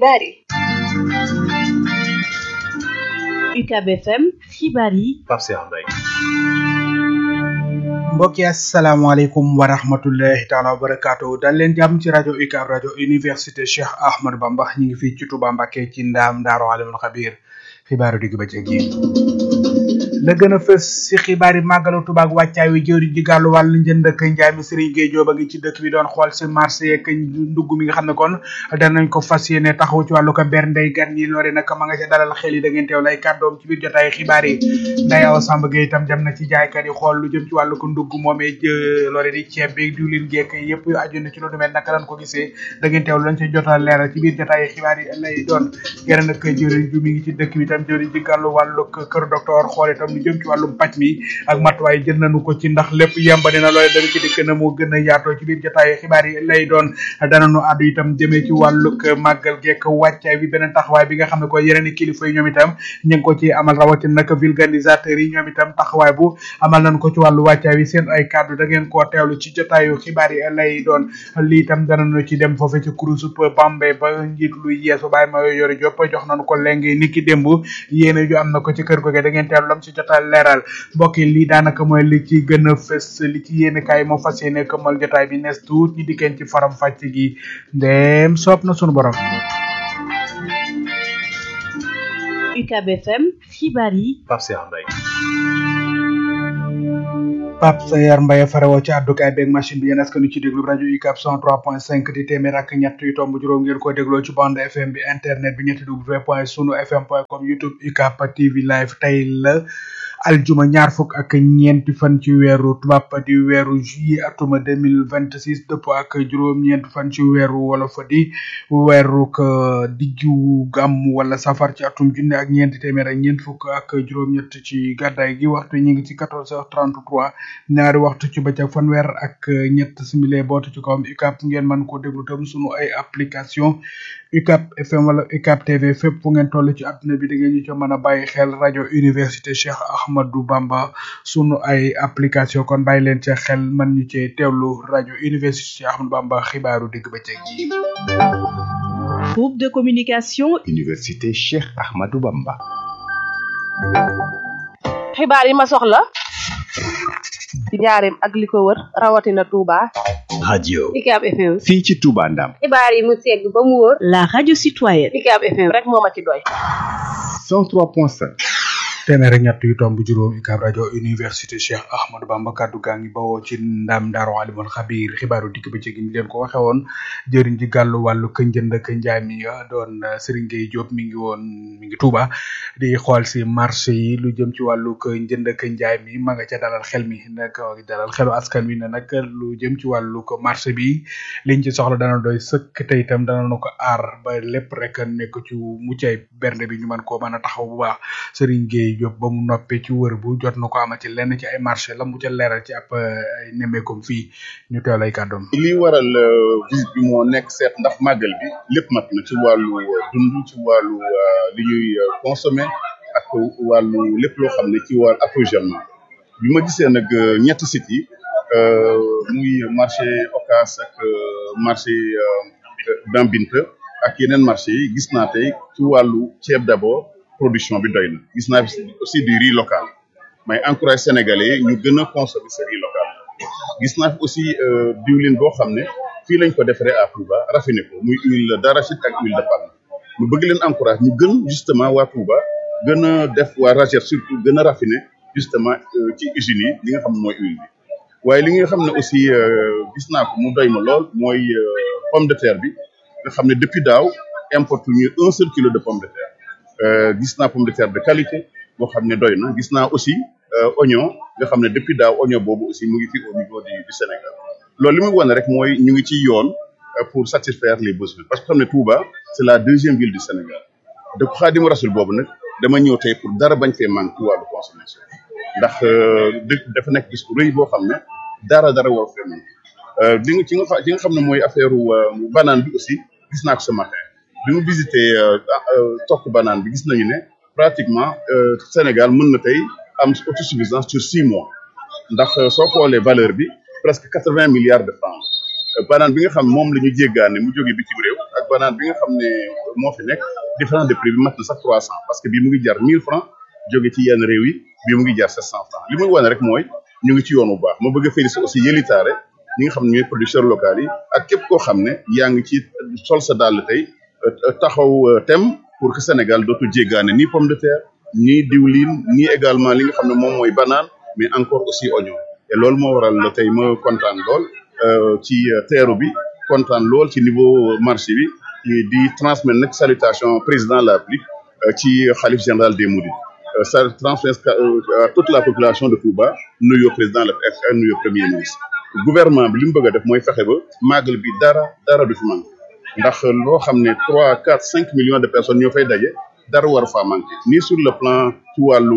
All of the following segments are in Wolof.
xibaar yi UCAB FM xibaar yi Pape Cheikh Mbaye mbokk yi asalaamaaleykum wa rahmatullahi taala wa barakaatu dal leen jàmm ci rajo UCAB rajo université Cheikh Ahmadou Bamba ñu ngi fii ci Touba Mbacké ci ndaam Daaru Alimul Xabiir xibaaru digg bëccëg yi la gën a fës si xibaar yi màggalu Tuubaa ak wàccaay wi jëwriñ ji gàllu wàllu njënd ak njaay mi Serigne Gueye Diop a ngi ci dëkk bi doon xool si marché yeeg ndugg mi nga xam ne kon danañ ko fas yéene taxaw ci wàllu ko ber ndey gan ñi loole nag ma nga ca dalal xel yi da ngeen teew lay kàddoom ci biir jotaay xibaar yi Ndeye Awa Samb Gueye itam dem na ci jaaykat yi xool lu jëm ci wàllu ko ndugg moomee loole di ceeb bi diwlin geek yëpp aju na ci lu mel naka lañ ko gisee da ngeen teew lañ ca jotal leeral ci biir jotaay xibaar yi lay doon geneen nag jëwriñ ju mi ngi ci dëkk bi itam jëwriñ ji gàllu wàllu kër docteur xool itam lu jëm ci wàllu paj mi ak matuwaay jël nañu ko ci ndax lépp yembani na loole dana ci dikk na moo gën a yaatoo ci biir jotaayu xibaar yi lay doon dananu addu itam jëmee ci wàllug màggal geek wàccaay bi beneen taxawaay bi nga xam ne ko yeneen i kilifa yi ñoom itam ñu ngi ko ci amal rawatina nag vulganisateur yi ñoom itam taxawaay bu amal nañ ko ci wàllu wàccaay bi seen ay kàddu da ngeen koo teewlu ci jotaayu xibaar yi lay doon lii itam dananu ci dem foofu ci kurusu Bambey ba njiit lu yeesu bàyyi ma yori jopp jox nañu ko léegi ni ki démb yéene ju am na ko ci kër goge da ngeen teewlu lam ci jotaay leeral mbokk yi lii daanaka mooy li ci gën a fës li ci yéene kaay moo fas yéene këmmal jotaay bi nees tuut ñi dikkeen ci faram fàcc gi ndéem soob na sunu borom UCAB FM xibaar yi Pape Cheikh Mbaye Pape Sayar Mbaye farewoo ci àddukaay beeg machine bi yéen askan ci déglu rajo UCAB 103.5 di téeméer ak ñett yu tomb juróom ngeen ko dégloo ci bande FM bi internet bi ñetti w point sunu fm point com youtube UCAB TV live tey la aljuma ñaar fukk ak ñeenti fan ci weeru tubaab di weeru juillet atuma deux mille vingt six dëpp ak juróom-ñeenti fan ci weeru wolof di weeru diggu gàmm wala safar ci atum junne ak ñeenti téeméer ak ñeent fukk ak juróom-ñett ci gàddaay gi waxtu ñu ngi ci quatorze heures trente trois ñaari waxtu ci bëccëg fanweer ak ñett simile bootu ci kawam UCAB ngeen mën koo déglu tam sunu ay application UCAB FM wala UCAB TV fépp fu ngeen toll ci àdduna bi da ngeen ñu ci mën a bàyyi xel rajo université Cheikh Ahmadou Bamba sunu ay application kon bàyyi leen ca xel man ñu cee teewlu rajo université Cheikh Ahmadou Bamba xibaaru digg bëccëg yi. groupe de communication université Cheikh Ahmadou Bamba. xibaar yi ma soxla ci njaareem ak li ko wër rawatina Touba. radio UCAB FM. fii ci Touba Ndam. xibaar yi mu segg ba mu wër. la radio citoyenne UCAB FM rek moo ma ci doy. 103.5. téeméer ak ñett yu tomb juróom UCAB rajo université Cheikh Ahmadou Bamba kaddu gaa ngi bawoo ci ndam Daaru Alimul Xabiir xibaaru dikk ba ci gi ni leen ko waxe woon jëriñ ji gàllu wàllu ka njënd ak njaay mi doon Serigne Gueye Diop mi ngi woon mi ngi Touba di xool si marché yi lu jëm ci wàllu ka njënd ak njaay mi ma nga ca dalal xel mi nag dalal xelu askan wi ne nag lu jëm ci wàllu ko marché bi liñ ci soxla dana doy sëkk te itam dana nu ko aar ba lépp rek nekk ci muccay bernde bi ñu mën koo mën a taxaw bu baax Serigne Gueye Diop ba mu noppee ci wër bu jot na ko amati lenn ci ay marché la mu ca leeral ci ab ay nemmeekom fii ñu teew lay kàddoom li waral visite bi moo nekk seet ndax màggal bi lépp mat na ci wàllu dund ci wàllu li ñuy consommer ak wàllu lépp loo xam ne ci wàllu approvisionnement bi ma gisee nag ñetti sites yi muy marché Ocass ak marché Dambinta ak yeneen marché yi gis naa tey ci wàllu ceeb d'abord production bi doy na gis naa aussi du riz local may encourage sénégalais ñu gën a consommer ce riz local gis naa fi aussi diwlin boo xam ne fii lañ ko defaree à Touba raffiné ko muy huile d'arachide ak huile de palme ñu bëgg leen encourage ñu gën justement waa Touba gën a def waa Ragette surtout gën a raffiné justement ci usines yi li nga xam ne mooy huile bi waaye li nga xam ne aussi gis naa ko mu doy ma lool mooy pomme de terre bi nga xam ne depuis daaw importe ñu un seul kilo de pomme de terre gis naa pomme de terre de qualité boo xam ne doy na gis naa aussi oignon nga xam ne depuis daaw oignon boobu aussi mu ngi fi au niveau du du Sénégal loolu li muy wane rek mooy ñu ngi ci yoon pour satisfaire les besoins parce que xam ne Touba c'est la deuxième ville du Sénégal dëkk Xaadimu Rasul boobu nag dama ñëw tey pour dara bañ fee manque ci wàllu consommation ndax dëkk dafa nekk bis bu rëy boo xam ne dara dara war fee manque li nga ci nga ci nga xam ne mooy affaire banane bi aussi gis naa ko ce matin bi mu visité tokk banane bi gis nañu ne pratiquement Sénégal mën na tey am autosuffisance sur six mois ndax soo xoolee valeur bi presque quatre vingt milliards de francs banane bi nga xam moom la ñu jéggaane mu jóge bitim réew ak banaan bi nga xam ne moo fi nekk différence de prix bi mat na sax trois cent parce que bii mu ngi jar mille francs jóge ci yenn réew yi bii mu ngi jar sept cent francs li muy wane rek mooy ñu ngi ci yoon bu baax ma bëgg a féliciter aussi yëlitaare ñi nga xam ne ñooy producteurs locaux yi ak képp koo xam ne yaa ngi ci sol sa dàll tey taxaw tem pour que Sénégal dootu jéggaane ni pomme de terre ni diwlin ni également li nga xam ne moom mooy banaan mais encore aussi oignon et loolu moo waral tey ma kontaan lool ci teeru bi kontaan lool ci niveau marché bi di transmettre nag salutation président de la République ci xalif général des Mourides ça transmettre à toute la population de Touba nuyoo président la ak nuyoo premier ministre gouvernement bi li mu bëgg a def mooy fexe ba màggal bi dara dara du fi manqué ndax loo xam ne trois quatre cinq millions de personnes ñoo fay daje dara war faa manqué ni sur le plan ci wàllu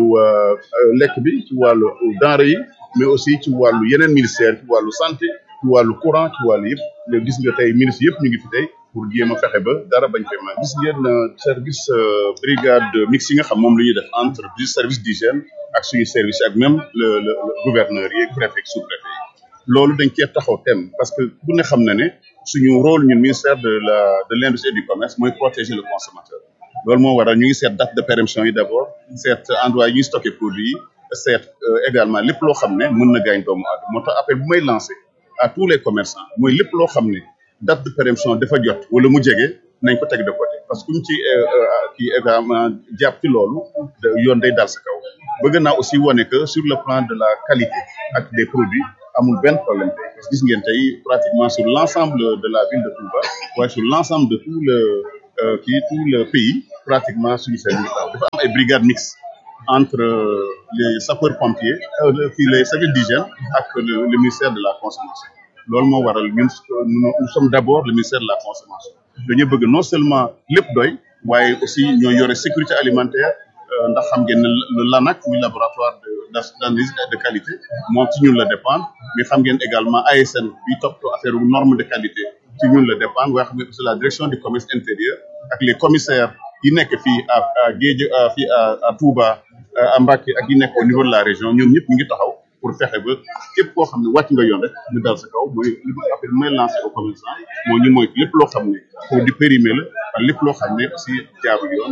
lekk bi ci wàllu denrée yi mais aussi ci wàllu yeneen ministère ci wàllu santé ci wàllu courant ci wàllu yëpp léegi gis nga tey ministre yëpp ñu ngi fi tey pour jéem a fexe ba dara bañ fee manqué gis ngeen service brigade mixte yi nga xam moom la ñuy def entre du service d'hygiène ak suñu service ak même le le gouverneur yi préfet sous préfet yi loolu dañ cee taxaw thème parce que ku ne xam na ne suñu rôle ñun ministère de la de l'industrie et du commerce mooy protéger le consommateur loolu moo waral ñu ngi seet date de péremption yi d'abord seet endroit yi ñuy stocké produit yi seet également lépp loo xam ne mën na gaañ doomu aadama moo tax appel bu may lancé à tous les commerçants mooy lépp loo xam ne date de péremption dafa jot wala mu jege nañ ko teg de côté parce que kuñ ci kii également jàpp ci loolu yoon day dal sa kaw bëgg naa aussi wane que sur le plan de la qualité ak des produits amul benn problème tey parce que gis ngeen tey pratiquement sur l'ensemble de la ville de Touba waaye sur l'ensemble de tout le kii tout le pays pratiquement suñu service dafa am ay brigades mixtes entre les sapeurs pompiers kii les services d'hygiène ak le ministère de la consommation loolu moo waral ñun nous sommes d'abord le ministère de la consommation dañu bëgg non seulement lépp doy waaye aussi ñoo yore sécurité alimentaire ndax xam ngeen ne le LANAC muy laboratoire de d'analyse de qualité moom ci ñun la dépendre mais xam ngeen également ASN bi toppatoo affaire norme de qualité ci ñun la dépendre waaye xam ngeen aussi la direction du commerce intérieur ak les commissaires yi nekk fii à à Géej fii à à Touba à Mbacké ak yi nekk au niveau de la région ñoom ñëpp ñu ngi taxaw pour fexe ba képp koo xam ne wàcc nga yoon rek ñu dal sa kaw mooy li ma appel may lancer au commerçant mooy ñu moytu lépp loo xam ne produit périmé la ak lépp loo xam ne aussi jaarul yoon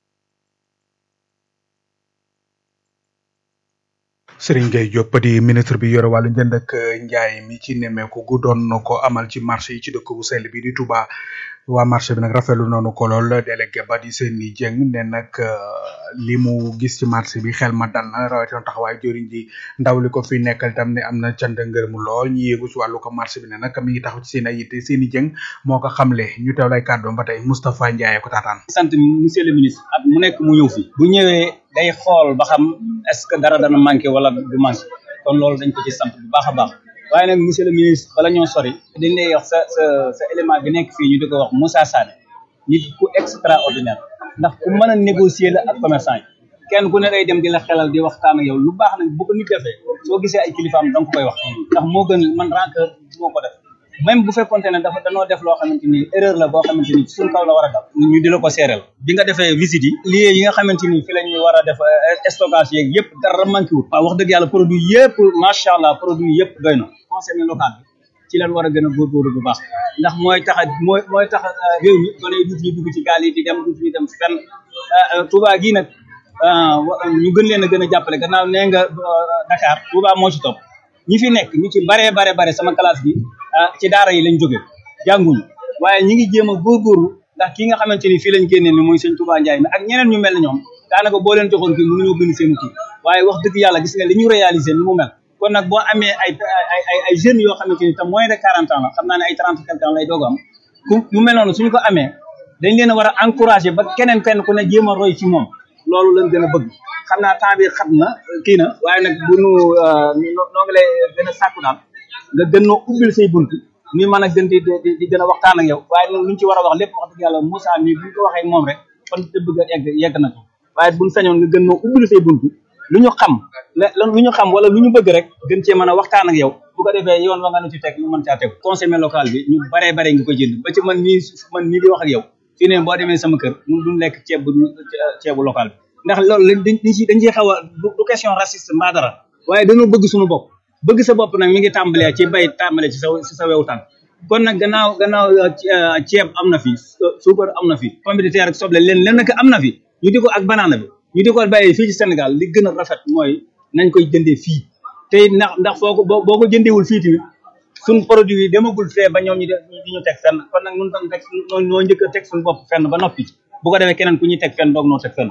Serigne Gueye Diop di ministre bi yore wàllu njënd ak njaay mi ci nemmeeku gu doon na ko amal ci marché yi ci dëkk bu sell bi di Touba waa marché bi nag rafetlu noonu ko lool délégué ba di Seyni Dieng ne nag li mu gis ci marché bi xel ma dal na rawatina taxawaay jëriñ ji ndaw li ko fi nekkal tam ne am na cant ngërëm lool ñi yéegu ci wàllu ko marché bi ne nag mi ngi taxaw ci seen ay yitte Seyni Dieng moo ko xamle ñu teew lay kàddoom ba tey Moustapha Ndiaye ko taataan. sant monsieur le ministre at mu nekk mu ñëw fi bu ñëwee day xool ba xam est-ce que dara dana manqué wala du manqué kon loolu dañ ko ci sant bu baax a baax waaye nag monsieur le ministre bala ñoo sori dañ lay wax sa sa sa élément bi nekk fii ñu di ko wax Moussa Sané nit ku extraordinaire ndax ku mën a négocier la ak commerçant yi kenn ku ne day dem di la xelal di waxtaan ak yow lu baax nag bu ko nit defee soo gisee ay kilifaam danga ko koy wax ndax moo gën man rancœur moo ko def même bu fekkonte ne dafa danoo def loo xamante ni erreur la boo xamante ni suñ kaw la war a dal ñu di la ko seereel bi nga defee visite yi lieux yi nga xamante ni fi la ñuy war a def stockage yeeg yëpp dara manqué wut waaw wax dëgg yàlla produit yëpp macha allah produit yëpp doy na conseil local bi ci lañ war a gën a góorgóorlu bu baax ndax mooy tax mooy mooy tax réew mi gone yi duutu ñu dugg ci gaal yi di dem duutu ñu dem fenn Touba gii nag ñu gën leen a gën a jàppale gannaaw nee nga Dakar Touba moo ci topp ñi fi nekk ñu ci baree bare bare sama classe bi ci daara yi lañ jóge jànguñu waaye ñi ngi jéem a góorgóorlu ndax ki nga xamante ni fii lañ génnee ni mooy sëñ Touba Ndiaye mi ak ñeneen ñu mel ne ñoom daanaka boo leen joxoon kii mënuñoo bind seen kii waaye wax dëgg yàlla gis nga li ñu réaliser ni mu mel kon nag boo amee ay ay ay ay jeunes yoo xamante ni te moins de quarante ans la xam naa ne ay trente quelque ans lay doog am ku mu mel noonu suñu ko amee dañ leen a war a encourager ba keneen kenn ku ne jéem a roy ci moom loolu lañ gën a bëgg xam naa temps bi xat na kii na waaye nag bu nu noo ngi lay gën a sàkku daal nga gën noo ubbil say bunt ñu mën a gën di di gën a waxtaan ak yow waaye nag luñ ci war a wax lépp wax dëgg yàlla Moussa mii buñ ko waxee moom rek fan te bëgg a yegg yegg na ko waaye buñ sañoon nga gën noo ubbil say bunt lu ñu xam lu ñu xam wala lu ñu bëgg rek gën cee mën a waxtaan ak yow bu ko defee yoon wa nga nu ci teg ñu mën caa teg conseil local bi ñu baree bare nga ko jënd ba ci man mii man mii di wax ak yow fii ne boo demee sama kër mun duñ lekk ceeb bu ceebu local bi ndax loolu dañ dañ ci dañ ciy xaw a du question raciste mbaa dara waaye dañoo bëgg suñu bopp bëgg sa bopp nag mi ngi tàmbalee ci bay tàmbalee ci sa ci sa wewu tànk kon nag gannaaw gannaaw ceeb am na fi suukar am na fi pomme de terre ak soble leen leen nag am na fi ñu di ko ak banaana bi ñu di ko bàyyee fii ci Sénégal li gën a rafet mooy nañ koy jëndee fii te ndax ndax foo ko boo ko jëndeewul fii tamit suñ produit yi demagul fee ba ñoom ñu di ñu teg fenn kon nag nun tam teg noo njëkk a teg suñu bopp fenn ba noppi bu ko defee keneen ku ñuy teg fenn doog noo teg fenn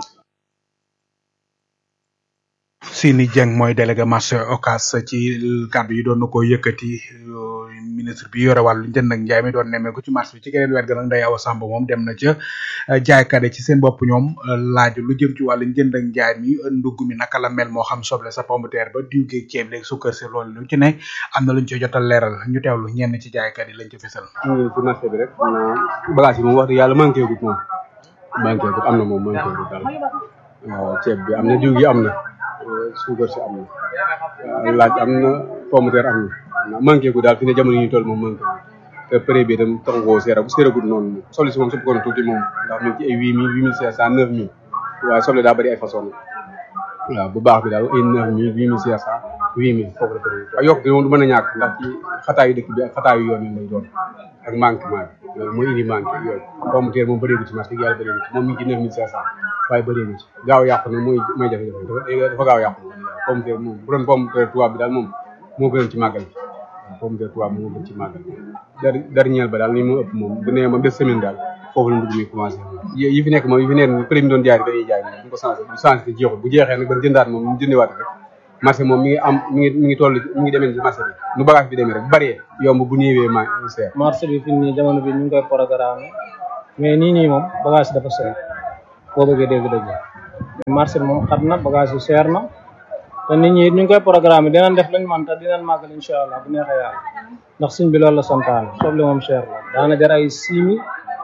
Sini Dieng mooy délégué marché Ocass ci kàddu yi doon na ko yëkkati ministre bi yore wàllu njënd ak njaay mi doon nemmee ko ci marché bi ci geneen wet ga nag Ndeye Awa Samb moom dem na ca jaaykat yi ci seen bopp ñoom laaj lu jëm ci wàllu njënd ak njaay mi ndugg mi naka la mel moo xam soble sa pomme de terre ba diw geeg ceeb léegi sukkar si loolu lu ci ne am na luñ ci jotal leeral ñu teewlu ñenn ci jaaykat yi lañ ci fesal. ci marché bi rek maanaam bagage yi moom wax dëgg yàlla manqué gut moom manqué gut am na moom manqué gut daal waaw ceeb bi am na diw gi am na suukar si am na laaj am na pomme de terre am na manqué gu daal fi ne jamono yi ñu toll moom manqué te prix bi itam taxu koo seera bu seeragut noonu soble si moom su bëggoon tuuti moom ndax mi ngi ci ay huit mille huit mille cinq cent neuf mille waaye soble daa bëri ay façon waaw bu baax bi daal ay neuf mille huit mille cinq cent huit mille foofu la prix waaye yokk moom du mën a ñàkk ndax ci xataayu dëkk bi ak xataayu yoon yi lay doon ak manquement bi loolu mooy indi manqué yooyu pomme de terre moom bëreegu ci marché yàlla bëreegu ci moom mi ngi ci neuf mille cinq cent waaye bëreegu ci gaaw yàqu na mooy mooy jafe-jafe dafa dafa gaaw yàqu pomme de terre moom bu doon pomme de terre tubaab bi daal moom moo gënoon ci màggal bi waaw pomme de terre tubaab moo gën ci màggal dar dernier ba daal ni mu ëpp moom bu nee moom des semaine daal foofu la ndugg mi commencé yi fi nekk moom yi fi nekk prix mi doon jaay dañuy jaay moom bu ko changé bu changé te jeexul bu jeexee nag ba jëndaat moom ñu jëndewaat rek marché moom mi ngi am mi ngi mi ngi toll mi ngi demee ci marché bi nu bagage bi demee rek bu bëree yomb bu néewee ma seer marché bi fi nii jamono bi ñu ngi koy programme mais nii nii moom bagage dafa seer boo bëggee dégg-dégg marché bi moom xat na bagage yi seer na te nit ñi it ñu ngi koy programme dinañ def lañ man te dinañ màggal incha allah bu neexee yàlla ndax suñ bi loolu la santaane soble moom cher la daana jar ay six mille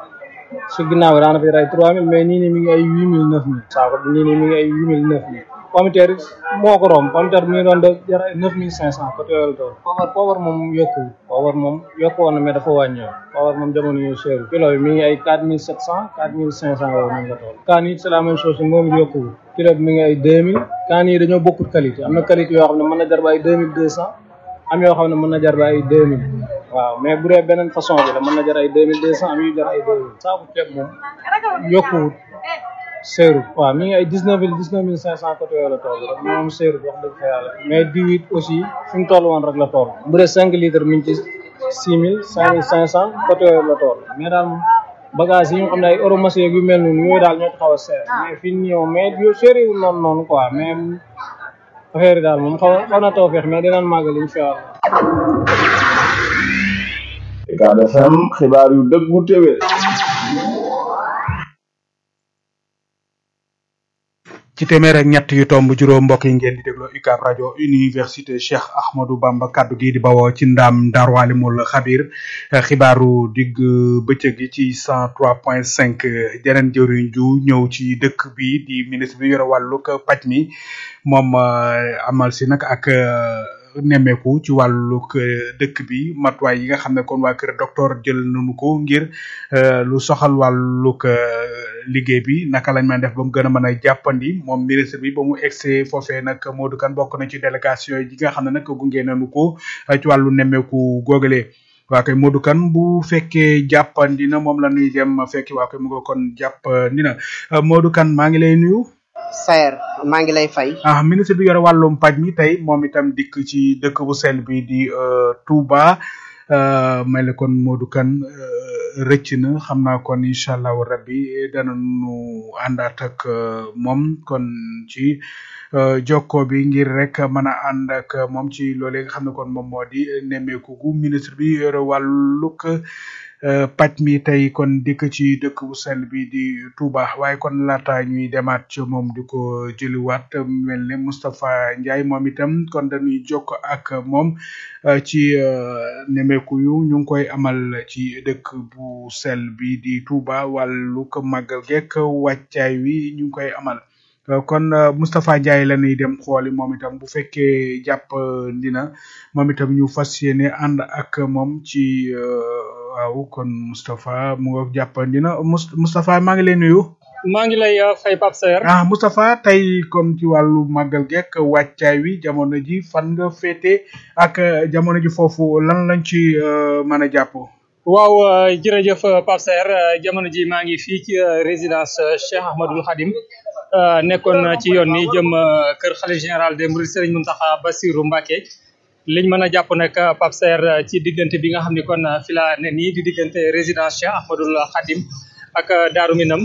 si ginnaaw bi daana fi jar ay trois mille mais nii nii mi ngi ay huit mille neuf mille saako bi nii nii mi ngi ay huit mille neuf mille pomme de terre moo ko romb pomme de terre mi ngi doon de jar ay neuf mille cinq cent côté yooyu tool poobar poobar moom yokku poobar moom yokku woon na mais dafa wàññeeku poobar moom jamono yu cher kilo bi mi ngi ay quatre mille sept cent quatre mille cinq cent yooyu moom la tool kaan it c'est la même chose moom it yokku kilo bi mi ngi ay deux mille kaan yi dañoo bokkut qualité am na qualité yoo xam ne mën na jar ba ay deux mille deux cent am yoo xam ne mën na jar ba ay deux mille waaw mais bu dee beneen façon bi la mën na jar ay deux mille deux cent am yu jar ay deux mille saaku ceeb moom yokkuwut seerut waaw mi ngi ay dix neuf mille dix neuf mille cinq cent côté yooyu la toll rek moom seerut wax dëgg fa yàlla mais diw it aussi fi mu toll woon rek la toll bu dee cinq litres mi ngi ci six mille cinq mille cinq cent côté yooyu la toll mais daal bagage yi nga xam ne ay euro marché yu mel noonu yooyu daal ñoo ci xaw a seer mais fii nii moom mais yu seeriwul noonu noonu quoi mais affaire yi daal moom xaw xaw na taw feex mais dinañ màggal incha allah Ucab FM xibaar yu dëggu téwé ci téeméer ak ñett yu tomb juróom mbokk yi ngeen di dégloo UCAB rajo université Cheikh Ahmadou Bamba kaddu gi di bawoo ci ndam Daaru Alimul Xabir xibaaru digg bëccëg gi ci cent trois point cinq jeneen jëriñ ju ñëw ci dëkk bi di ministre bi yore wàllug paj mi moom amal si nag ak nemmeeku ci wàllug dëkk bi matuwaay yi nga xam ne kon waa kër docteur jël nañu ko ngir lu soxal wàllug liggéey bi naka lañ mën def ba mu gën a mën a jàppandi moom ministre bi ba mu egsee foofee nag Modou Kane bokk na ci délégation yi nga xam ne nag gunge nañu ko ci wàllu nemmeeku googale waa kay Modou Kane bu fekkee jàppandi na moom la ñuy dem fekki waa kay mu nga kon jàppandi na Modou Kane maa ngi lay nuyu. Sayer maa ngi lay fay. ah ministre bi yore wàllum paj mi tey moom itam dikk ci dëkk bu sell bi di Touba mel ne kon Modou Kane rëcc na xam naa kon incha allahu rabbi danañu àndaat ak moom kon ci jokko bi ngir rek mën a ànd ak moom ci loolee nga xam ne kon moom moo di nemmeeku gu ministre bi yore wàllug paj mi tey kon dikk ci dëkk bu sell bi di Touba waaye kon laata ñuy demaat ci moom di ko jëliwaat mel ne Moustapha Ndiaye moom itam kon dañuy jokk ak moom ci nemeeku yu ñu ngi koy amal ci dëkk bu sell bi di Touba wàllu ko màggal gekk wàccaay wi ñu ngi koy amal kon Moustapha Ndiaye la ñuy dem xooli moom itam bu fekkee jàpp dina moom itam ñu fas yéene ànd ak moom ci waaw kon Moustapha mu nga jàppandi na Moustapha maa ngi lay nuyu. maa ngi lay fay Pape Saer. ah Moustapha tey kon ci wàllu màggal gekk wàccaay wi jamono ji fan nga féete ak jamono ji foofu lan lañ ci mën a jàpp. waaw jërëjëf Pape Saer jamono ji maa ngi fii ci résidence Cheikh Ahmadoul Khadim nekkoon ci yoon ni jëm kër xalif général des Mourides Serigne Mountakha Bassirou Mbacké liñ mën a jàpp nag Pape Saer ci diggante bi nga xam ne kon fi la ne nii di diggante résidence Cheikh Ahmadoul Khadim ak Daaru Minam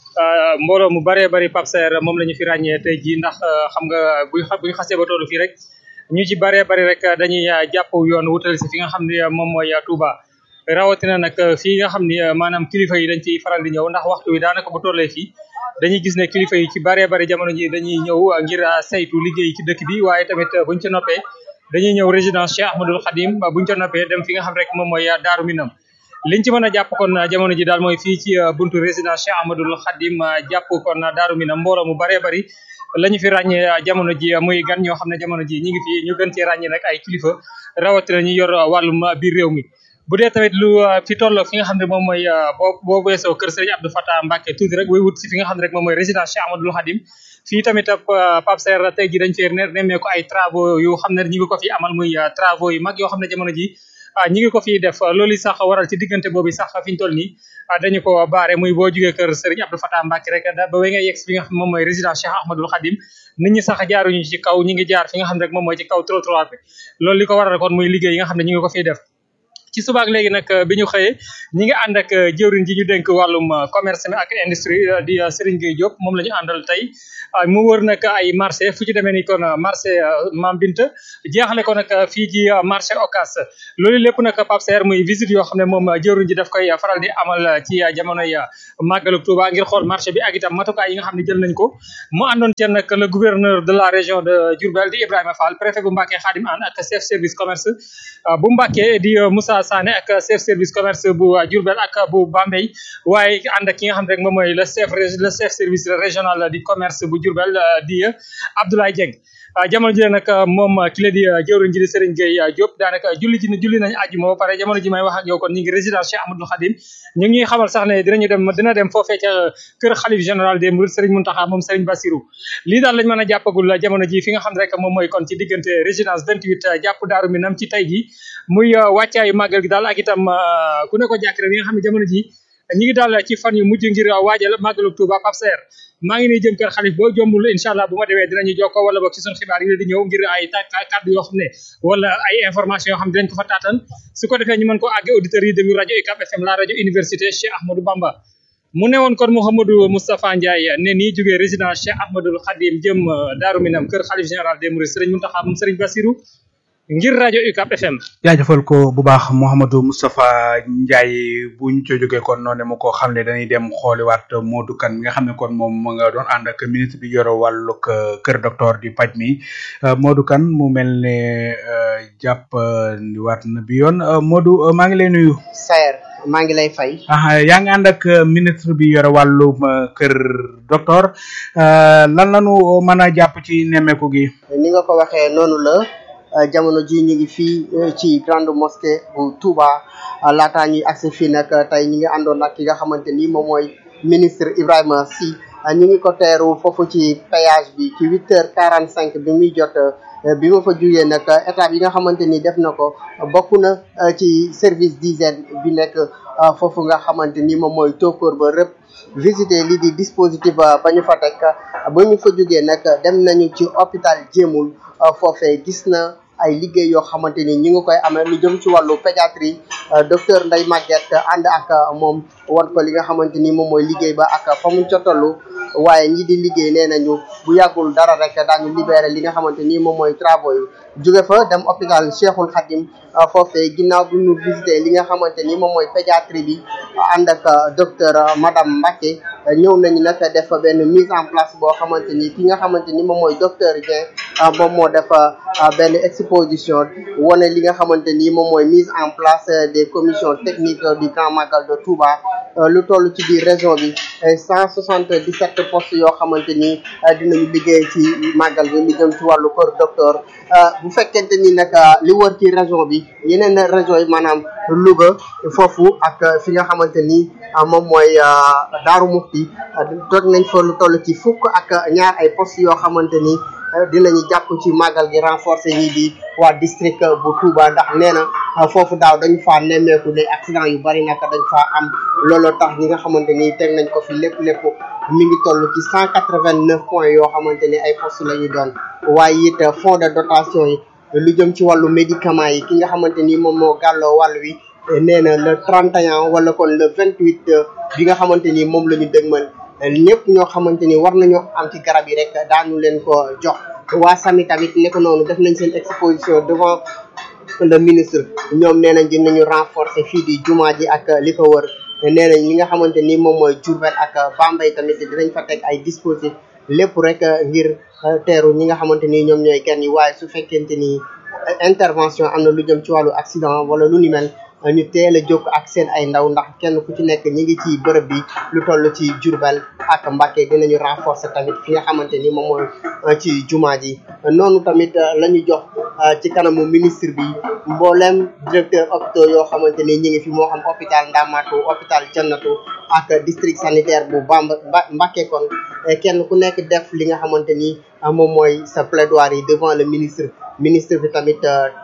mbooloo mu bëree bëri Pape Saer moom la ñu fi ràññee tey jii ndax xam nga buy buy xasee ba tollu fii rek ñu ci bëree bëri rek dañuy jàpp yoon wutali si fi nga xam ne moom mooy Touba rawatina nag fii nga xam ni maanaam kilifa yi dañ ciy faral di ñëw ndax waxtu wi daanaka bu tollee fii dañuy gis ne kilifa yi ci bëree bëri jamono ji dañuy ñëw ngir saytu liggéey ci dëkk bi waaye tamit buñ ca noppee dañuy ñëw résidence Cheikh Ahmadoul Khadim buñ ca noppee dem fi nga xam rek moom mooy Daaru Minam liñ ci mën a jàpp kon jamono ji daal mooy fii ci buntu résidence Cheikh Ahmadoul Khadim jàpp kon Daaru Minam mbooloo mu bëree bëri la ñu fi ràññee jamono ji muy gan ñoo xam ne jamono ji ñi ngi fi ñu gën cee ràññee nag ay kilifa rawatina ñu yor wàllum biir réew mi bu dee tamit lu fi tolloo fi nga xam ne moom mooy boo boo weesoo kër Serigne Abdou Fatah Mbacké tuuti rek way wut si fi nga xam ne rek moom mooy résidence Cheikh Ahmadoul Khadim fii tamit Pape Saer tey ji dañ fee nemmee ko ay travaux yu xam ne ñi ngi ko fi amal muy travaux yu mag yoo xam ne jamono ji ñi ngi ko fiy def loolu sax waral ci diggante boobu sax fi ñu toll nii dañu ko baare muy boo jugee kër Serigne Abdou Fatah Mbacké rek da ba way nga yegg fi nga xam moom mooy résidence Cheikh Ahmadoul Khadim nit ñi sax jaaruñu ci kaw ñi ngi jaar fi nga xam ne rek moom mooy ci kaw trottoir bi loolu li ko waral kon muy liggéey yi nga xam ne ñi ngi ko fiy def ci subaak léegi nag bi ñu xëyee ñi ngi ànd ak jëwriñ ji ñu dénk wàllum commerce mi ak industrie di Serigne Gueye Diop moom la ñu àndal tey mu wër nag ay marché fu ci demee ni kon marché Mam Binta jeexale ko nag fii ci marché Ocass loolu lépp nag Pape Saer muy visite yoo xam ne moom jëwriñ ji daf koy faral di amal ci jamonoy màggalu Touba ngir xool marché bi ak itam matukaay yi nga xam ne jël nañ ko mu àndoon ci nag le gouverneur de la région de Diourbel di Ibrahima Fall préfet bu Mbacké Khadim Anne ak chef service commerce bu Mbacké di Moussa Sané ak chef service commerce bu Diourbel ak bu Bambey waaye ànd ak ki nga xam ne rek moom mooy le chef le chef service régional di commerce bu Diourbel di Abdoulaye Dieng jamono ji nag moom ki la di jëwriñ ji di Serigne Gueye Diop daanaka julli ji julli nañ àjjuma ba pare jamono ji may wax ak yow kon ñu ngi résidence Cheikh Ahmadoul Khadim ñu ngi xamal sax ne dinañu dem dina dem foofee ca kër xalif général des Mourides Serigne Mountakha moom Serigne Bassirou lii daal lañ mën a jàppagul jamono ji fi nga xam ne rek moom mooy kon ci diggante résidence 28 jàpp Daaru Minam ci tey ji muy wàccaayu màggal gi daal ak itam ku ne ko jàkk rek nga xam ne jamono ji ñi ngi daal ci fan yu mujj ngir waajal màggalu Touba Pape Saer maa ngi nii jëm kër xalif boo jombul incha allah bu ma demee dinañu jokkoo wala boog ci suñu xibaar yi di ñëw ngir ay kàddu yoo xam ne wala ay information yoo xam ne dinañ ko fa taatan su ko defee ñu mën ko àgge auditeurs yi déglu rajo UCAB FM la rajo université Cheikh Ahmadou Bamba mu newoon kon Mouhamadou Moustapha Ndiaye ne nii jógee résidence Cheikh Ahmadoul Khadim jëm Daaru Minam kër xalif général des Mourides Serigne Mountakha moom Serigne Bassirou ngir rajo UCAB FM. jaajëfal ko bu baax Mouhamadou Moustapha Ndiaye bu ñu co jógee kon noonu mu ko xam ne dañuy dem xooliwaat Modou Kane mi nga xam ne kon moom mu nga doon ànd ak ministre bi yore wàllug kër docteur di paj mi Modou Kane mu mel ne jàpp waat na bi yoon Modou maa ngi lay nuyu. Saer maa ngi lay fay. ah yaa ngi ànd ak ministre bi yore wàllum kër docteur lan la ñu mën a jàpp ci nemmeeku gi. ni nga ko waxee noonu la. jamono ji ñu ngi fii ci grande mosquée bu Touba laataa ñuy agsi fii nag tey ñu ngi àndoon ak ki nga xamante ni moom mooy ministre Ibrahima Sy ñu ngi ko teeru foofu ci péage bi ci huit heures quarante cinq bi muy jot bi ma fa jugee nag étape yi nga xamante ni def na ko bokk na ci service d'hygiène bi nekk foofu nga xamante ni moom mooy tóokóor ba rëpp visiter lii di dispositif ba ñu fa teg ba ñu fa jugee nag dem nañu ci hôpital Jéemul foofee gis na ay liggéey yoo xamante ni ñi ngi koy amee lu jëm ci wàllu pédiatrie docteur Ndeye Maguette ànd ak moom wan ko li nga xamante ni moom mooy liggéey ba ak fa mu cotalu waaye ñi di liggéey nee nañu bu yàggul dara rek daañu libéré li nga xamante ni moom mooy travaux yi jóge fa dem hôpital Cheikhul Khadim foofee ginnaaw bi ñu visité li nga xamante ni moom mooy pédiatrie bi ànd ak docteur madame Mbacké ñëw nañu nag def benn mise en place boo xamante ni ki nga xamante ni moom mooy docteur Dieng moom moo def benn exposition wane li nga xamante ni moom mooy mise en place des commissions techniques du Grand Magal de Touba lu toll ci biir région bi cent soixante dix sept postes yoo xamante ni dinañu liggéey ci màggal bi li jëm ci wàllu kër docteur bu fekkente ni nag li wër ci région bi yeneen région yi maanaam Louga foofu ak fi nga xamante ni moom mooy Daaru Muxti toog nañ fa lu toll ci fukk ak ñaar ay postes yoo xamante ni dinañu jàpp ci màggal gi renforcer ñi di waa district bu Touba ndax nee na foofu daaw dañu faa nemmeeku ne accident yu bari naka dañ faa am looloo tax ñi nga xamante ni teg nañ ko fi lépp lépp mi ngi toll ci cent quatre vingt neuf points yoo xamante ni ay postes la ñu doon waaye it fonds de dotation yi lu jëm ci wàllu médicament yi ki nga xamante ni moom moo gàlloo wàll wi nee na le 31 wala kon le 28 bi nga xamante ni moom la ñu dëgmal ñëpp ñoo xamante ni war nañoo am ci garab yi rek daanu leen ko jox waa sami tamit nekk noonu def nañ seen exposition devant le ministre ñoom nee nañ dinañu renforcer fii di jumaa ji ak li ko wër nee nañ li nga xamante ni moom mooy Diourbel ak Bambey tamit dinañ fa teg ay dispositifs lépp rek ngir teeru ñi nga xamante ni ñoom ñooy gan yi waaye su fekkente ni intervention am na lu jëm ci wàllu accident wala lu ni mel ñu teel a jóg ak seen ay ndaw ndax kenn ku ci nekk ñi ngi ci bërëb bi lu toll ci Diourbel ak Mbacké dinañu renforcer tamit fi nga xamante ni moom mooy ci jumaa ji noonu tamit la ñu jox ci kanamu ministre bi mboolem directeur hôpitaux yoo xamante ni ñi ngi fi moo xam hôpital Ndamatou hôpital Jannatu ak district sanitaire bu Bamba Mbacké kon kenn ku nekk def li nga xamante ni moom mooy sa plaidoirie devant le ministre ministre bi tamit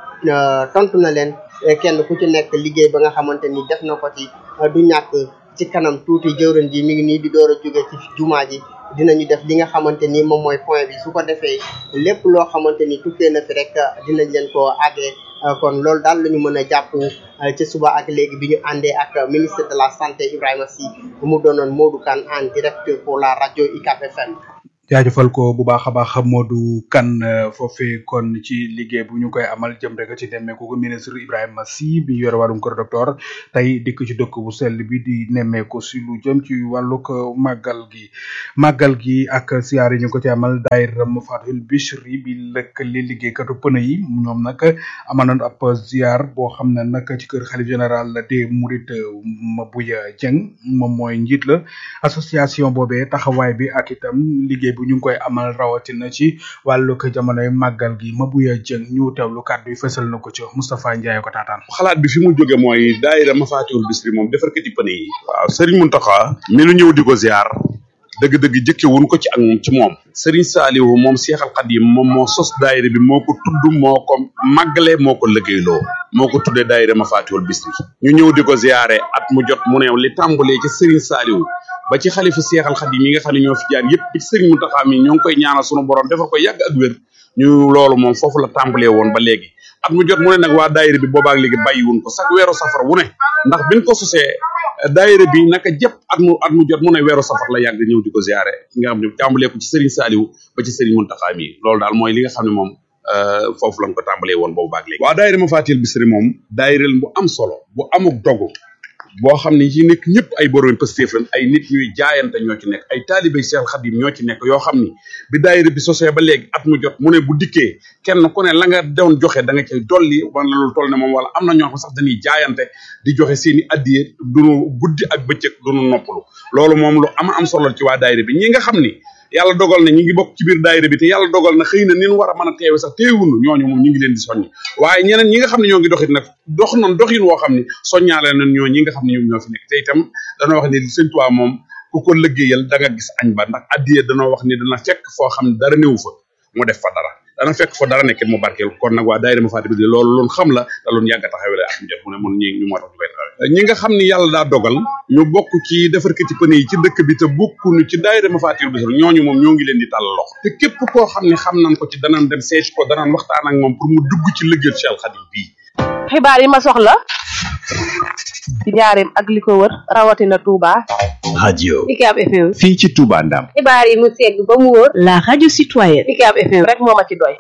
tontu na leen kenn ku ci nekk liggéey ba nga xamante ni def na ko ci du ñàkk ci kanam tuuti jëwriñ ji mi ngi nii di door a jóge ci jumaa ji dinañu def li nga xamante ni moom mooy point bi su ko defee lépp loo xamante ni tukkee na fi rek dinañ leen ko àggee kon loolu daal la ñu mën a jàpp ci suba ak léegi bi ñu àndee ak ministre de la santé Ibrahima Sy mu doonoon Modou Kane en direct pour la rajo UCAB FM jaajëfal ko bu baax a baax Modou Kane foofee kon ci liggéey bu ñu koy amal jëm rek ci nemmeeku ko ministre Ibrahima Sy bi yore wàllum kër docteur tey dikk ci dëkk bu sell bi di nemmeeku si lu jëm ci wàllug màggal gi màggal gi ak siyaar yi ñu ko ci amal daayira Mafaatihul Bichri bi lëkkale liggéeykatu pëne yi ñoom nag amal nañ ab ziar boo xam ne nag ci kër xalif général des Mourides Mabouya Dieng moom mooy njiit la association boobee taxawaay bi ak itam liggéey bu ñu ngi koy amal rawatina ci wàllu ko jamonoy màggal gi Mabouya Dieng ñu teewlu kàddu yi fësal na ko ci Moustapha Ndiaye ko taataan xalaat bi fi mu jóge mooy daayira Mafatihul Bichri moom defarkati pëne yi waaw Serigne Mountakha mi nu ñëw di ko ziar dëgg-dëgg jëkke wuñ ko ci ak moom ci moom Serigne Saliou moom Seexal Xadim moom moo sos daayira bi moo ko tudd moo ko màggale moo ko liggéeyloo moo ko tuddee daayira Mafatihul Bichri ñu ñëw di ko ziare at mu jot mu ne li tàmbalee ci Serigne Saliou ba ci xalifa seexal xadim yi nga xam ne ñoo fi jaar yëpp ci sëriñ Mountakha mi ñoo ngi koy ñaanal sunu borom defal ko yàgg ak wér ñu loolu moom foofu la tàmbalee woon ba léegi at mu jot mu ne nag waa daayira bi boobaak léegi bàyyiwun ko sax weeru safar wu ne ndax biñ ko sosee daayira bi naka jëpp at mu at mu jot mu ne weeru safar la yàgg ñëw di ko ziare nga xam ne tàmbalee ko ci sëriñ Saliou ba ci sëriñ Mountakha mi loolu daal mooy li nga xam ne moom foofu lañ ko tàmbalee woon boobu baak léegi waa daayira Mafatihul Bichri moom daayira bu am solo bu amuk dogu boo xam ne ci nekk ñëpp ay borom Pastef lañ ay nit ñuy jaayante ñoo ci nekk ay taalibe Seex Xadim ñoo ci nekk yoo xam ni bi daayira bi sosee ba léegi at mu jot mu ne bu dikkee kenn ku ne la nga doon joxe da nga cay dolli wala lu toll ne moom wala am na ñoo xam sax dañuy jaayante di joxe seeni addiye duñu guddi ak bëccëg duñu noppalu loolu moom lu ama am solo ci waa daayira bi ñi nga xam ni yàlla dogal na ñi ngi bokk ci biir daayira bi te yàlla dogal na xëy na nin war a mën a teewe sax teewunu ñooñu moom ñu ngi leen di soññ waaye ñeneen ñi nga xam ne ñoo ngi doxit nag dox noonu doxin woo xam ne soññaale nañ ñoo ñi nga xam ne ñoom ñoo fi nekk te itam danoo wax ne sëñ Tuubaa moom ku ko liggéeyal da nga gis añ ba ndax addiye danoo wax ni dana fekk foo xam ne dara néew fa mu def fa dara dana fekk fa dara nekkit mu barkeel kon nag waa daayira Mafatihul Bichri loolu loolu xam la te loolu yàgg a taxawee la am jot mu ne mun ñi ñu moo tax ñu koy taxawee ñi nga xam ni yàlla daa dogal ñu bokk ci defarkati pëne yi ci dëkk bi te bokkuñu ci daayira Mafatihul Bichri ñooñu moom ñoo ngi leen di tàll loxo te képp koo xam ne xam nañ ko ci danañ dem seeti ko danañ waxtaan ak moom pour mu dugg ci liggéeyu Cheikh Khadim bii xibaar yi ma soxla ci njaareem ak li ko wër rawatina Touba. radio UCAB FM. fii ci Touba Ndam xibaar yi mu segg ba mu wóor. la radio citoyenne. UCAB FM rek moo ma ci doy.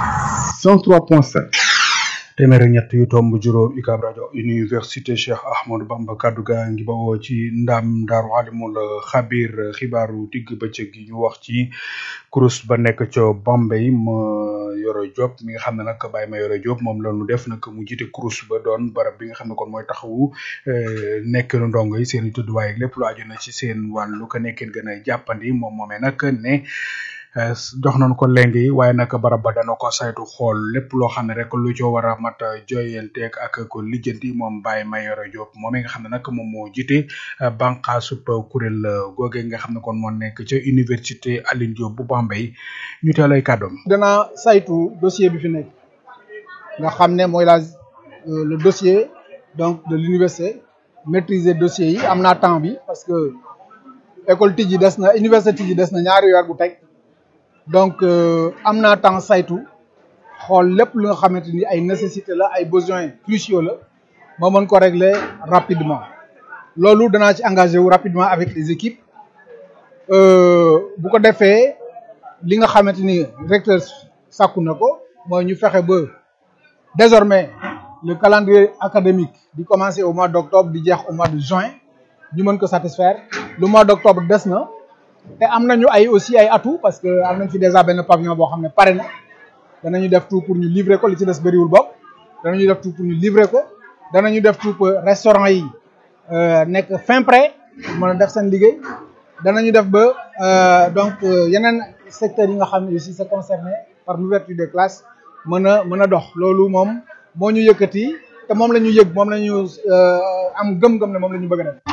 103.7 téeméer ak ñett yu tomb juróom UCAB rajo université Cheikh Ahmadou Bamba kaddu gaa ngi bawoo ci ndam daaru alimul xabir xibaaru digg bëccëg gi ñu wax ci kurus ba nekk ca Bambey ma yoro Diop mi nga xam ne nag bàyyi ma yoro Diop moom la ñu def nag mu jiite kurus ba doon barab bi nga xam ne kon mooy taxawu nekk nu ndongo yi seen i tudduwaay ak lépp lu aju na ci seen wàllu ko nekkeen gën a jàppandi moom moomee nag ne jox nañu ko leng yi waaye nag barab ba dana ko saytu xool lépp loo xam ne rek lu ci war a mat joyanteeg ak ko lijjanti moom Baye Mayoro Diop moom mi nga xam ne nag moom moo jiite bànqaasub kuréel googe nga xam ne kon moo nekk ca université Alioune Diop bu Bambey ñu teelay kàddoom. dana saytu dossier bi fi nekk nga xam ne mooy la le dossier donc de l'université maîtriser dossier yi am naa temps bi parce que école tijji des na université tijji des na ñaari weer bu teg donc am naa temps saytu xool lépp lu nga xamante ni ay nécessité la ay besoins cruciaux la ma mën ko régler rapidement loolu danaa ci engagé wu rapidement avec les équipes bu ko defee li nga xamante ni recteur sàkku na ko mooy ñu fexe ba désormais le calendrier académique di commencer au mois d'octobre di jeex au mois de juin ñu mën ko satisfaire le mois d'octobre des na te am nañu ay aussi ay atout parce que am nañ fi déjà benn pavillon boo xam ne pare na danañu def tout pour ñu livrer ko li ci des bëriwul bopp danañu def tout pour ñu livrer ko danañu def tout pour restaurant yi nekk fin prêt mën a def seen liggéey danañu def ba donc yeneen secteurs yi nga xam ne aussi c'est concerné par l'ouverture des classes mën a mën a dox loolu moom moo ñu yëkkati te moom la ñu yëg moom la ñu am gëm-gëm ne moom la ñu bëgg a def.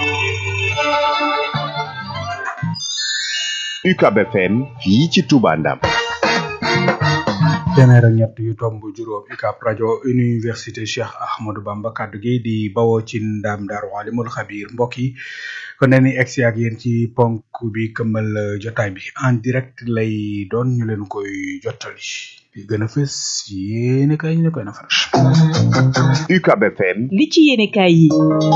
UCAB FM fii ci Touba Ndam. téeméer ak ñett yu tomb juróom UCAB rajo université Cheikh Ahmadou Bamba kaddu gi di bawoo ci ndam Daaru Alimul Xabiir mbokk yi kon nee ni egsi ak yéen ci ponk bi këmmal jotaay bi en direct lay doon ñu leen koy jottali li gën a fës yéene kay ñu ne koy nafar UCAB FM li ci yéene kaay yi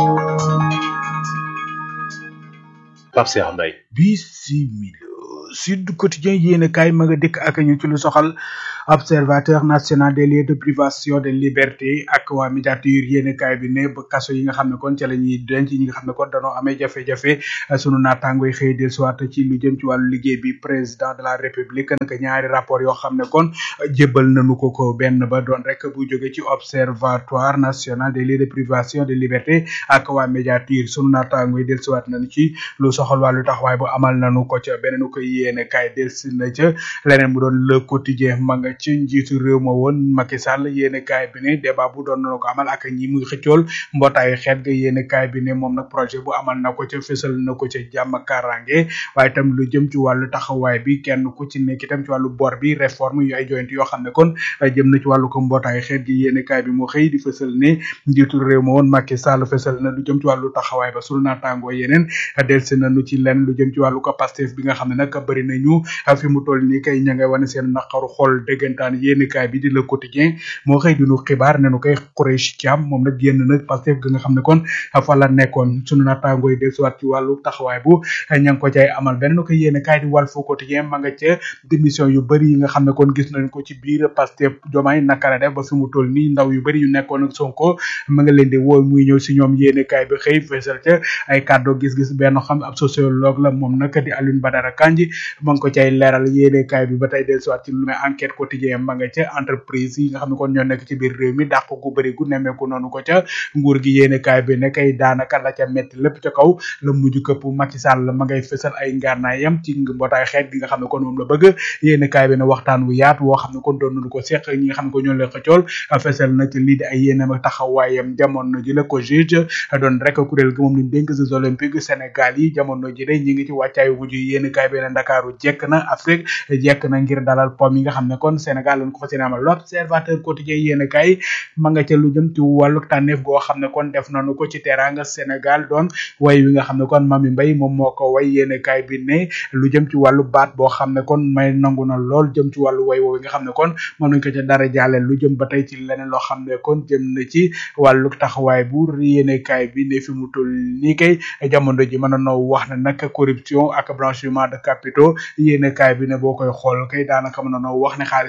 Pape Cheikh Mbaye bisimila Sud Quotidien yéene kaay ma nga dëkk ak ñu ci lu soxal observateur national des lieux de privation de liberté ak waa médiature yéene kaay bi ne ba kaso yi nga xam ne kon ca la ñuy denc ñi nga xam ne kon danoo amee jafe-jafe sunu naataangoy xëy del soit ci lu jëm ci wàllu liggéey bi président de la république naka ñaari rapport yoo xam ne kon jébbal nañu ko ko benn ba doon rek bu jóge ci observatoire national des lieux de privation de liberté ak waa médiature sunu naataangoy del soit nañu ci lu soxal wàllu taxawaay bu amal nañu ko ca beneen ko yéene kaay del si na ca leneen mu doon le quotidien ma nga ci njiitu réew ma woon Macky Sall yéene kaay bi ne débat bu doon na ko amal ak ñi muy xëccool mbootaayu xeet ga yéene kaay bi ne moom nag projet bu amal na ko ca fësal na ko ca jàmm karange waaye itam lu jëm ci wàllu taxawaay bi kenn ku ci nekk itam ci wàllu bor bi réforme yu ay joyante yoo xam ne kon jëm na ci wàllu ko mbootaayu xeet gi yéene kaay bi moo xëy di fësal ne njiitu réew ma woon Macky Sall fësal na lu jëm ci wàllu taxawaay ba sunu naataangoo yeneen delsi nañu ci lenn lu jëm ci wàllu ko Pastef bi nga xam ne nag bëri nañu fi mu toll nii kay ña ngay wane seen naqaru xol dëggantaan yéenekaay bi di le quotidien moo xëy dinu xibaar ne nu koy Khoureychi Thiam moom nag génn nag Pastef ga nga xam ne kon fa la nekkoon sunu naataangooy dellusiwaat ci wàllu taxawaay bu ña ngi ko cay amal beneen ko yéenekaay di Walf Quotidien ma nga ca démission yu bëri yi nga xam ne kon gis nañ ko ci biir Pastef Diomaye naka la def ba fi mu toll nii ndaw yu bëri yu nekkoon ak Sonko ma nga leen di woo muy ñëw si ñoom yéenekaay bi xëy feesal ca ay kàddu gis-gis benn xam ab sociologue la moom nag di Alioune Badara Kandji ma ngi ko cay leeral yéenekaay bi ba tey dellusiwaat ci lu may enquête quotidien ma nga ca entreprise yi nga xam ne kon ñoo nekk ci biir réew mi dàq gu bëri gu nemmeeku noonu ko ca nguur gi yéenekaay bi ne kay daanaka la ca metti lépp ca kaw la mujj këpp Macky Sall ma ngay fësal ay ngànnaayam ci mbootaay xeet gi nga xam ne kon moom la bëgg yéenekaay bi ne waxtaan wu yaatu woo xam ne kon doon nañu ko seq ñi nga xam ne ko ñoo leen xëccool fësal na ci lii di ay yéenam ak taxawaayam jamono ji la ko juge doon rek kuréel gi moom lañ dénk Jeux olympiques Sénégal yi jamono ji de ñi ngi ci wàccaayu mujj yéenekaay bi ne Ndakaaru jekk na Afrique jekk na ngir dalal pom yi nga xam ne kon Sénégal lañ ko fas yéene amal l'observateur quotidien yéen kay ma nga ca lu jëm ci wàllu tànneef goo xam ne kon def nañu ko ci teranga Sénégal doon way wi nga xam ne kon Mami Mbaye moom moo ko way yéen kay bi ne lu jëm ci wàllu baat boo xam ne kon may nangu na lool jëm ci wàllu way woowu nga xam ne kon moom nañ ko ca dara jaale lu jëm ba tey ci leneen loo xam ne kon jëm na ci wàllu taxawaay bu yéen kay bi ne fi mu toll nii kay jamono ji mën a noo wax ne nag corruption ak blanchiment de capitaux yéen kay bi ne boo koy xool kay daanaka mën a noo wax ne xaalis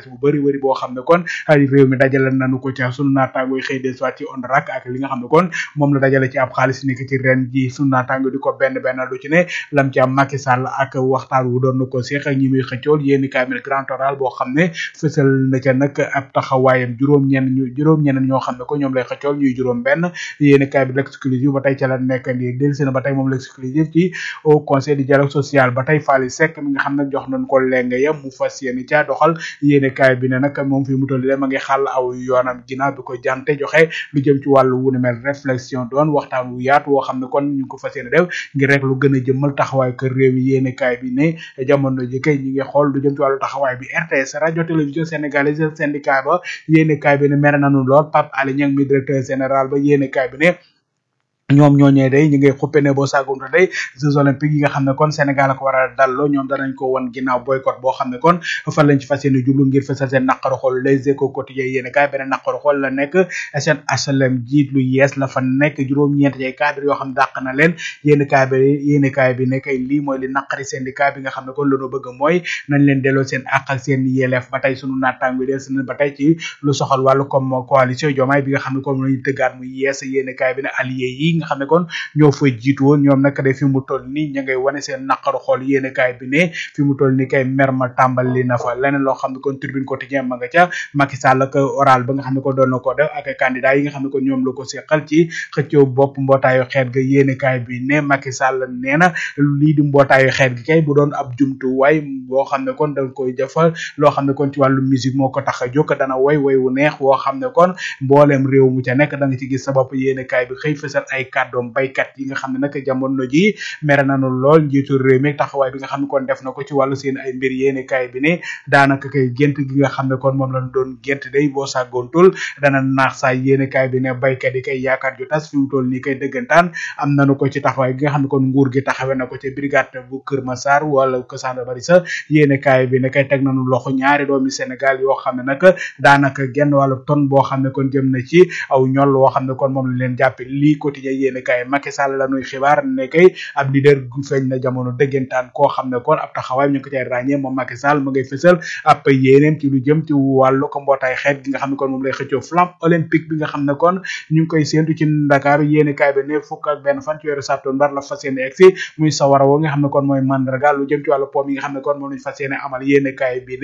xaalis bu bëri bëri boo xam ne kon ay réew mi dajale nañu ko ca sunu naataango yi xëy de soit ci ONRAC ak li nga xam ne kon moom la dajale ci ab xaalis ni ki ci ren ji sunu naataango di ko benn benn lu ci ne lam ci am Macky Sall ak waxtaan wu doon na ko seex ak ñi muy xëccool yéeni kaamil grand oral boo xam ne fësal na ca nag ab taxawaayam juróom ñenn ñu juróom ñenn ñoo xam ne ko ñoom lay xëccool ñuy juróom benn yéeni kaay bi l'exclusive ba tey ca la nekk ndi delsi na ba tey moom l'exclusive ci au conseil du dialogue social ba tey Fally Seck mi nga xam ne jox nañ ko lenge ya mu fas yéene caa doxal yéeni kaay bi ne nag moom fi mu toll de ma ngi xàll aw yoonam ginnaaw bi ko jante joxe lu jëm ci wàllu wu ne mel réflexion doon waxtaan wu yaatu woo xam ne kon ñu ngi ko fas yéene def ngir rek lu gën a jëmmal taxawaay kër réew mi yéeni kaay bi ne jamono ji kay ñi ngi xool lu jëm ci wàllu taxawaay bi RTS radio télévision sénégalaise syndicat ba yéeni kaay bi ne mere nañu lool Pape Alé Niang mi directeur général ba yéeni kaay bi ne ñoom ñooñee day ñu ngay xuppe ne boo saagunte day jeux olympiques yi nga xam ne kon Sénégal la ko war a dalloo ñoom danañ ko won ginnaaw boycott boo xam ne kon fan lañ ci fas yéene jublu ngir fësal seen naqaru xol les échos quotidien yéene kaay beneen naqaru xol la nekk seen HLM jiit lu yees la fa nekk juróom-ñeent ay cadre yoo xam ne dàq na leen yéene kaay bi yéene kaay bi ne kay lii mooy li naqari syndicat bi nga xam ne kon lañu bëgg mooy nañ leen delloo seen àq ak seen yelleef ba tey sunu naataango des na ba tey ci lu soxal wàllu comme coalition jomaay bi nga xam ne comme lañu tëggaat muy yees yéene kaay bi ne allié yi nga xam ne kon ñoo fay jiitu woon ñoom nag de fi mu toll nii ña ngay wane seen naqaru xool yéene kaay bi ne fi mu toll nii kay mer ma tàmbali na fa leneen loo xam ne kon tribune quotidien ma nga ca Macky Sall ak oral ba nga xam ne ko doon na ko def ak candidat yi nga xam ne ko ñoom la ko seqal ci xëccoo bopp mbootaayu xeet ga yéene kaay bi ne Macky Sall nee na lii di mbootaayu xeet gi kay bu doon ab jumtuwaay boo xam ne kon dañ koy jëfal loo xam ne kon ci wàllu musique moo ko tax a jóg dana woy woy wu neex woo xam ne kon mbooleem réew mu ca nekk da nga ci gis sa bopp yéene kaay bi xëy fësal ay kàddoom baykat yi nga xam ne nag jamono ji mere nañu lool njiitu réew mi taxawaay bi nga xam ne kon def na ko ci wàllu seen ay mbir yéene kaay bi ne daanaka kay gént gi nga xam ne kon moom lañ doon gént day boo sàggoontul dana naax saa yéene kaay bi ne baykat yi kay yaakaar ju tas fi mu toll nii kay dëggantaan am nañu ko ci taxawaay gi nga xam ne kon nguur gi taxawe na ko ci brigade bu Kër Massar wala ko Sanda Bari sa yéene kaay bi ne kay teg nañu loxo ñaari doomi Sénégal yoo xam ne nag daanaka genn wàllu ton boo xam ne kon jëm na ci aw ñol woo xam ne kon moom lañ leen jàppe lii quotidien yéene kaay Macky Sall la nuy xibaar ne kay ab leader gu feeñ na jamono dëggantaan koo xam ne kon ab taxawaay ñu ngi ko cay ràññee moom Macky Sall ma ngay fësal ab yéeneem ci lu jëm ci wàllu ko mbootaay xeet gi nga xam ne kon moom lay xëccoo flamme olympique bi nga xam ne kon ñu ngi koy séentu ci Dakar yéene kaay bi ne fukk ak benn fan ci weeru septembre la fas yéene egsi muy sawara woo nga xam ne kon mooy mandarga lu jëm ci wàllu poom yi nga xam ne kon moom lañ fas yéene amal yéene kaay bi ne